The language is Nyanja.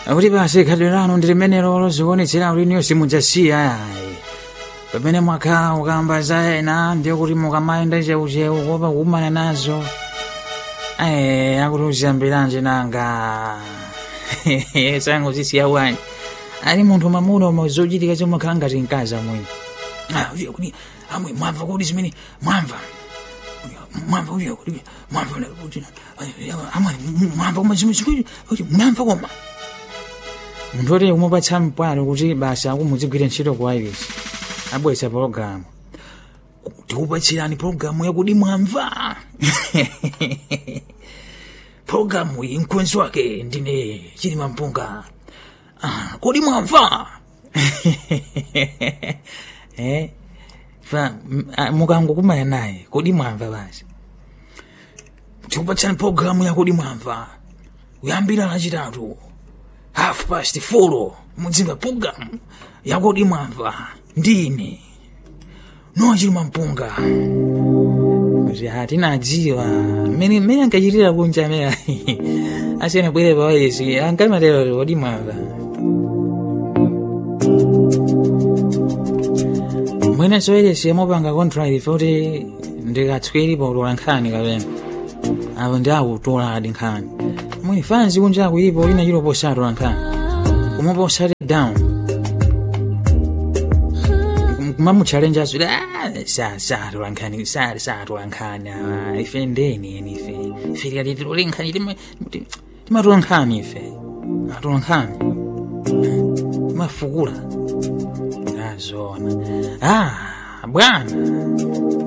akuti basi khadwe lanu ndi limenelo lozionetsera kuti niyo simudzasiya ayi pamene mwakhala ukamba za ena ndiye kuti mukamayenda cheucheu kuopa kukumana nazo ayi akuti uziyambiranje nanga sango zisiya wani ali munthu mamuna oma zochitika zomakhala ngati mkazi amwene kuti amwe mwamva kuti zimene mwamva mwamva kuti kuti mwamva kuti amwe mwamva koma zimene zimene kuti mwamva koma munthu oti umupatsa mpwalo kuti basa akumudzigwira ntchito kwa iris abweretsa pologalamu tikupatsirani pologalamu yakuti mwamva pologalamu iyi mkwenzi wake ndine chilima mpunga ah, kodi mwamva eh? fa mukangokumana naye kodi mwamva basi tikupatsani pologalamu yakodi mwamva kuyambira lachitatu half past four mudzinga pologalamu yakodi mwamva ndine nochilima mpunga tinadziwa mmene mmene ankachitira kunja amene asiyena bwere pawayesi ankamatero kodi mwamva mwene soyeresi amupanga contract ife kuti ndikatswiri pautola nkhani kapena apo ndi akutola adi nkhani mwini fanzi kunja akuilipo ina chilo posatola nkhani kumupa usate down kumamutchalenja asuli satola nkhani satola nkhani ife ndeni eni ife ife likati tilole nkhani timatola nkhani ife atola nkhani timafukula azona ah bwana